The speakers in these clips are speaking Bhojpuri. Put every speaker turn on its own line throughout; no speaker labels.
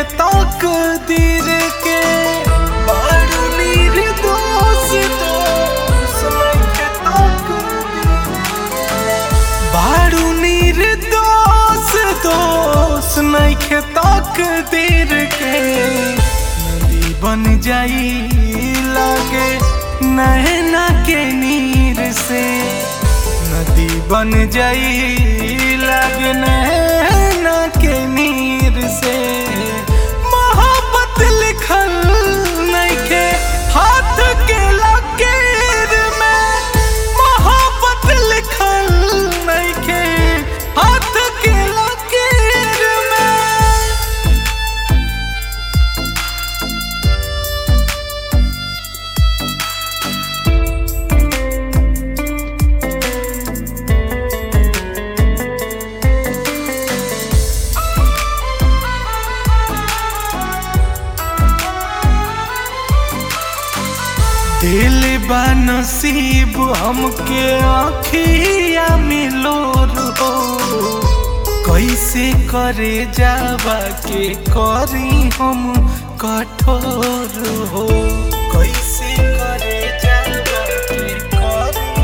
तक दीर के बारू निर्दोष दोष नइखे तक बारू निर्दोष दोष नइखे तक दीर के नदी बन जाई लागे नैना के नीर से नदी बन जाई लागे नैना के नीर से मोहब्बत लिखल नइखे हाथ के लकीर में मोहब्बत लिखल नइखे हाथ के लकीर में दिल बा नसीब हमके आखिया मिलो रो कैसे करे जावा के करी हम कठोर हो कैसे करे जावा के करी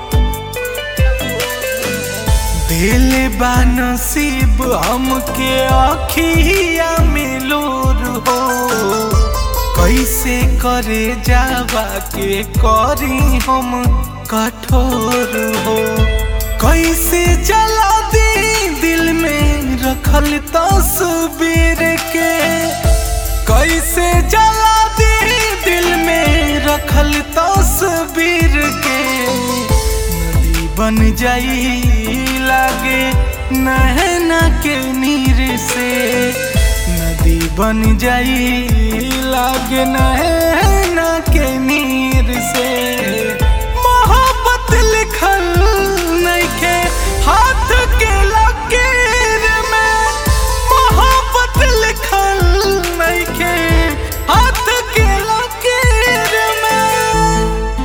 दिल बा नसीब हमके आखिया मिलो हो कैसे करे जावा के करी हम कठोर हो कैसे जला दी दिल में रखल तस्वीर के कैसे जला दी दिल में रखल तस्वीर के नदी बन जाई लागे नहना के नीर से नदी बन जाई लागे नहना के नीर से मोहब्बत लिखल नइखे हाथ के लकीर में मोहब्बत लिखल नइखे हाथ के लकीर में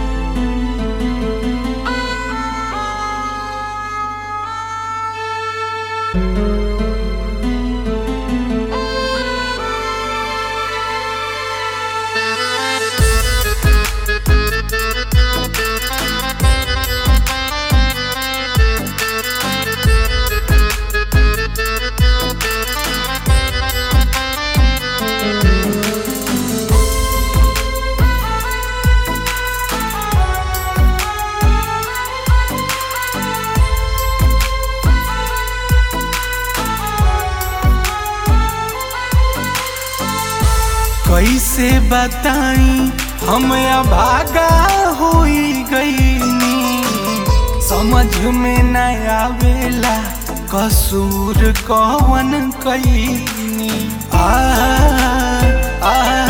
कैसे बताई हम अभागा होई गईनी समझ में न आवेला कसूर कवन कईनी आ, आ,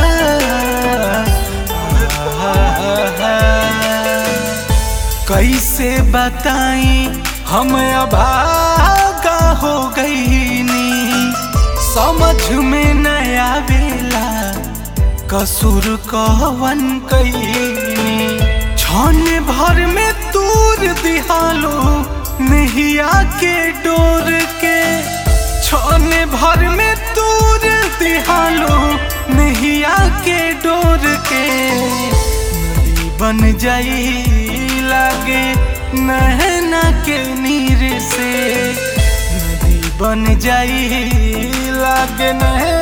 आ, कैसे बताई हम अभागा हो गईनी समझ में न आवेला कसूर कवन कईनी क्षण भर में तूर दिहालो नहिया के डोर के क्षण भर में तूर दिहालो नहिया के डोर के नदी बन जाई लागे नहना के नीर से नदी बन जाई लागे नहना